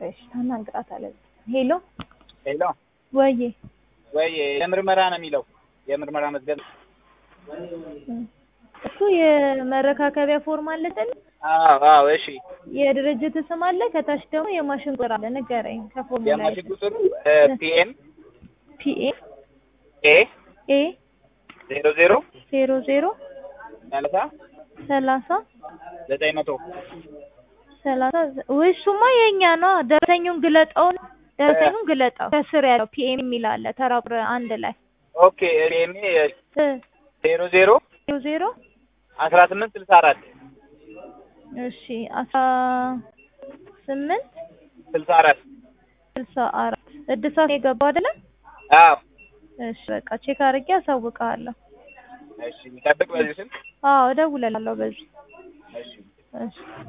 ቆይ እሺ ታናግራታለህ። ሄሎ ሄሎ ወዬ ወይ የምርመራ ነው የሚለው የምርመራ መዝገብ እሱ የመረካከቢያ ፎርም አለ አይደል? አዎ አዎ እሺ የድርጅት ስም አለ፣ ከታች ደግሞ የማሽን ቁጥር አለ። ንገረኝ ከፎርሙ ላይ የማሽን ቁጥሩ ፒኤም ፒኤ ኤ ኤ ዜሮ ዜሮ ዜሮ ዜሮ ሰላሳ ሰላሳ ዘጠኝ መቶ ሰላሳ ውይ እሱማ የኛ ነው። ደረሰኙን ግለጠውን ደረሰኙን ግለጠው። ከስር ያለው ፒኤም የሚል አለ ተራ ቁጥር አንድ ላይ ኦኬ ፒኤም እ ዜሮ ዜሮ ዜሮ ዜሮ አስራ ስምንት ስልሳ አራት እሺ አስራ ስምንት ስልሳ አራት ስልሳ አራት እድሳት የገባው አይደለም? አዎ እሺ በቃ ቼክ አድርጌ አሳውቅሃለሁ። እሺ ጠብቅ በዚህ ስልክ አዎ እደውልልሃለሁ በዚህ እሺ እሺ